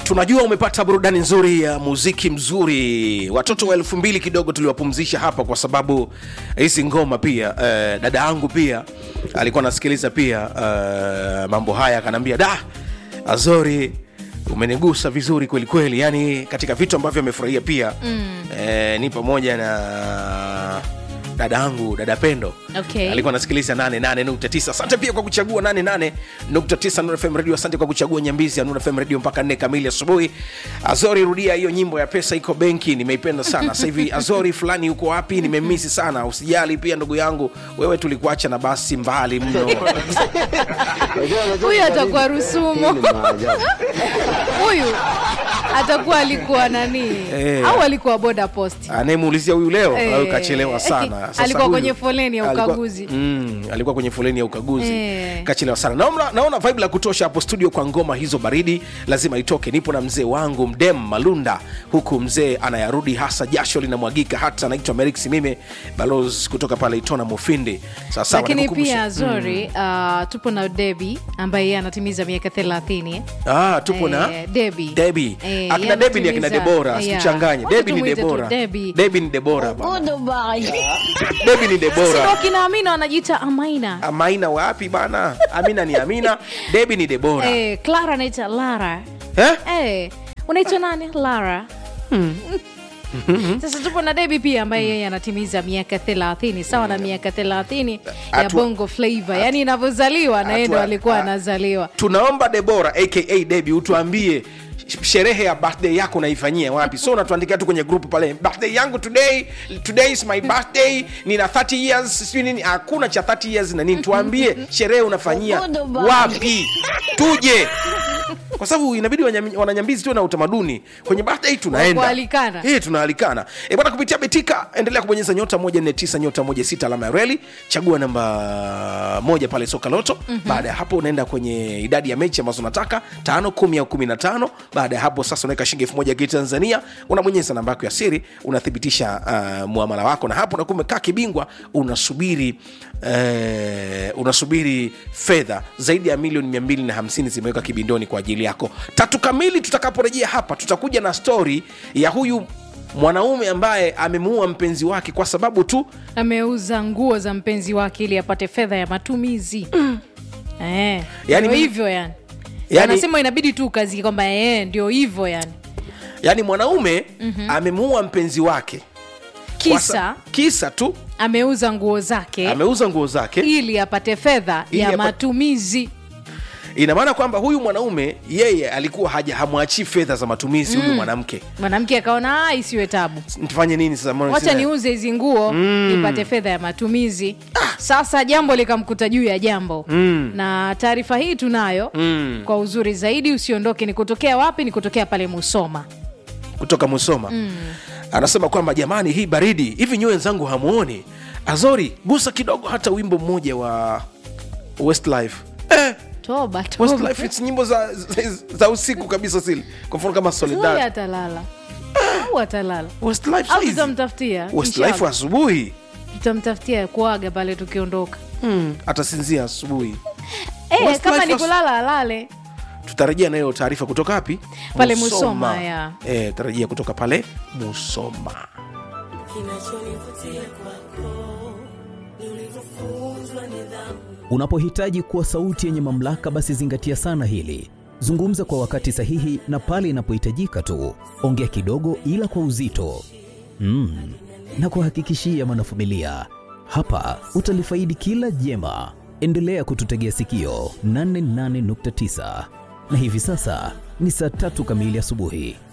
tunajua umepata burudani nzuri ya muziki mzuri watoto wa elfu mbili kidogo tuliwapumzisha hapa kwa sababu hizi ngoma pia uh, dada yangu pia alikuwa anasikiliza pia uh, mambo haya akanaambia da azori umenigusa vizuri kweli kweli yani katika vitu ambavyo amefurahia pia mm. eh, ni pamoja na dada yangu dada pendo Okay. alikuwa anasikiliza 88.9 asante pia kwa kuchagua 88.9 Nuru FM radio asante kwa kuchagua nyambizi ya Nuru FM radio mpaka 4 kamili asubuhi azori rudia hiyo nyimbo ya pesa iko benki nimeipenda sana sasa hivi azori fulani uko wapi nimemisi sana usijali pia ndugu yangu wewe tulikuacha na basi mbali mno huyu atakuwa rusumo huyu atakuwa alikuwa nani Eh. au alikuwa boda post anayemuulizia huyu leo Eh. au kachelewa sana Sasa Alikuwa huyu- kwenye foleni ya alikuwa- ukaguzi. mm, alikuwa kwenye foleni ya ukaguzi Eh. kachelewa sana naona, naona vibe la kutosha hapo studio kwa ngoma hizo baridi lazima itoke nipo na mzee wangu mdem malunda huku mzee anayarudi hasa jasho linamwagika hata anaitwa merik simime balos kutoka pale itona mufindi sasa lakini pia zori uh, tupo na debi ambaye yeye anatimiza miaka thelathini ah, tupo na Eh, Debbie. debi Eh, akina yeye debi ni akina anatimiza- debora yeah. situchanganye Wacha debi ni tumuite tu debora Debbie. debi ni debora bana. Goodbye. debi ni Sio debora kina amina wanajiita amaina amaina wapi bana amina ni amina debi ni debora eh, clara anaita lara eh? eh, unaitwa nani lara sasa tupo na debi pia ambaye yeye anatimiza miaka thelathini sawa na miaka thelathini ya Hatua- bongo flavo yaani inavyozaliwa na yeye ndo Hatua- alikuwa ah. anazaliwa tunaomba debora aka debi utuambie sh- sherehe ya birthday yako unaifanyia wapi so unatuandikia tu kwenye group pale birthday yangu today today is my birthday nina 30 years sijui nini hakuna cha 30 years na nini tuambie sherehe unafanyia Goodbye. wapi tuje kwa sababu inabidi wanyam- wananyambizi tuwe na utamaduni kwenye birthday tunaenda Kualikana. Eh, tunaalikana e, bwana kupitia betika endelea kubonyeza nyota 149 nyota 16 alama ya reli chagua namba moja pale soka loto mm-hmm. baada ya hapo unaenda kwenye idadi ya mechi ambazo unataka tano kumi au kumi na tano baada ya hapo sasa unaweka shilingi elfu moja ya kitanzania unabonyeza namba yako ya siri unathibitisha uh, muamala wako na hapo unakuwa umekaa kibingwa unasubiri eh, unasubiri fedha zaidi ya milioni 250 zimeweka kibindoni kwa ajili yako tatu kamili tutakaporejea hapa tutakuja na stori ya huyu mwanaume ambaye amemuua mpenzi wake kwa sababu tu ameuza nguo za mpenzi wake ili apate fedha ya matumizi eh, Yani ndio mi- hivyo yani Yani- anasema inabidi tu kazi kwamba eh, ndio hivyo yani yani mwanaume mm-hmm. amemuua mpenzi wake Kwa sa- kisa kisa tu ameuza nguo zake ameuza nguo zake ili apate fedha Ili ya apa- matumizi ina maana kwamba huyu mwanaume yeye alikuwa haja hamwachii fedha za matumizi huyu mwanamke mwanamke akaona "Ah, isiwe tabu tufanye nini sasa mbona wacha sina- niuze hizi nguo nipate fedha ya matumizi sasa jambo likamkuta juu ya jambo na taarifa hii tunayo kwa uzuri zaidi usiondoke ni kutokea wapi ni kutokea pale musoma kutoka musoma mm. anasema kwamba jamani hii baridi hivi nyi wenzangu hamuoni azori gusa kidogo hata wimbo mmoja wa westlife eh, toba toba. westlife it's nyimbo za, za, za usiku kabisa sili kwa mfano kama Sasa solidar atalala au atalala westlife au saizi. tutamtafutia westlife inshallah. asubuhi tutamtafutia kuaga pale tukiondoka hmm. atasinzia asubuhi eh, Westlife kama ni as- kulala alale tutarejea nayo taarifa kutoka wapi Pale Musoma, ya. eh, tarajia kutoka pale musoma Kinachonivutia kwako ni ulivyofunzwa nidhamu. Unapohitaji kuwa sauti yenye mamlaka, basi zingatia sana hili. Zungumza kwa wakati sahihi na pale inapohitajika tu. Ongea kidogo, ila kwa uzito mm. na kuhakikishia mwanafamilia, hapa utalifaidi kila jema. Endelea kututegea sikio 88.9 na hivi sasa ni saa tatu kamili asubuhi.